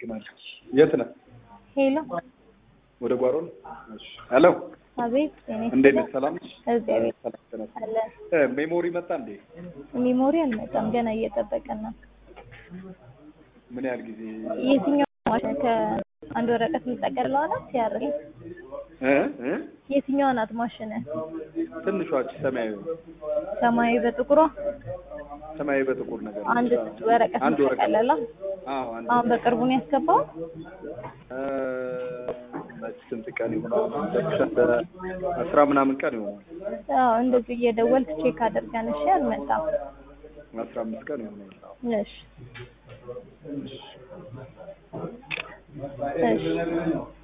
አመሰግናለሁ። የት ነህ? ሄሎ ወደ ጓሮ ነው? እሺ። ሄሎ አቤት። እኔ እንዴት ነህ? ሰላም ነሽ? እግዚአብሔር ሰላም ተነስ። አለ። እ ሜሞሪ መጣ እንዴ? ሚሞሪ አልመጣም ገና እየጠበቀን ነው። ምን ያህል ጊዜ? የትኛው ማሽን ከአንድ ወረቀት የምጠቀልለው ናት? ሲያርግ እ እ የትኛዋ ናት ማሽን? ትንሿ ሰማያዊ ሰማያዊ በጥቁሯ ሰማያዊ በጥቁር ነገር አንድ ወረቀት አንድ ወረቀት የምጠቀልለው አዎ አንድ አሁን በቅርቡ ነው ያስገባው። እ መች ስንት ቀን ይሆናል? አስራ ምናምን ቀን ይሆናል። አዎ እንደዚህ እየደወልክ ቼክ አድርገን እሺ። አልመጣም። አስራ አምስት ቀን ይሆናል። እሺ እሺ